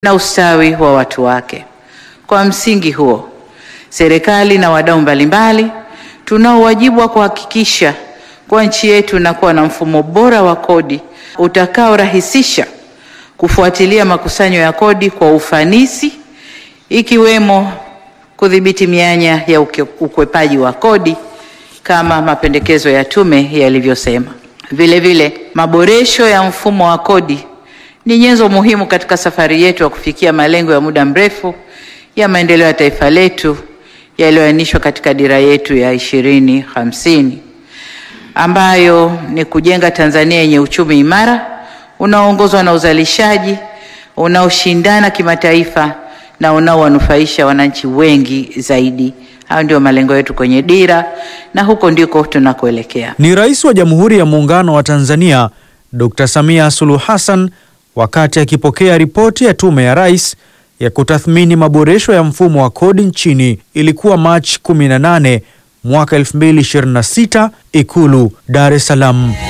na ustawi wa watu wake. Kwa msingi huo, serikali na wadau mbalimbali tunao wajibu wa kuhakikisha kuwa nchi yetu inakuwa na mfumo bora wa kodi utakaorahisisha kufuatilia makusanyo ya kodi kwa ufanisi, ikiwemo kudhibiti mianya ya uke- ukwepaji wa kodi kama mapendekezo ya tume yalivyosema. Vile vile, maboresho ya mfumo wa kodi ni nyenzo muhimu katika safari yetu ya kufikia malengo ya muda mrefu ya maendeleo ya taifa letu yaliyoainishwa katika dira yetu ya ishirini hamsini ambayo ni kujenga Tanzania yenye uchumi imara unaoongozwa na uzalishaji unaoshindana kimataifa na unaowanufaisha wananchi wengi zaidi. Hayo ndio malengo yetu kwenye dira na huko ndiko tunakoelekea. Ni Rais wa Jamhuri ya Muungano wa Tanzania Dr. Samia Suluhu Hassan wakati akipokea ripoti ya Tume ya Rais ya kutathmini maboresho ya mfumo wa kodi nchini. Ilikuwa Machi 18 mwaka 2026, Ikulu, Dar es Salaam.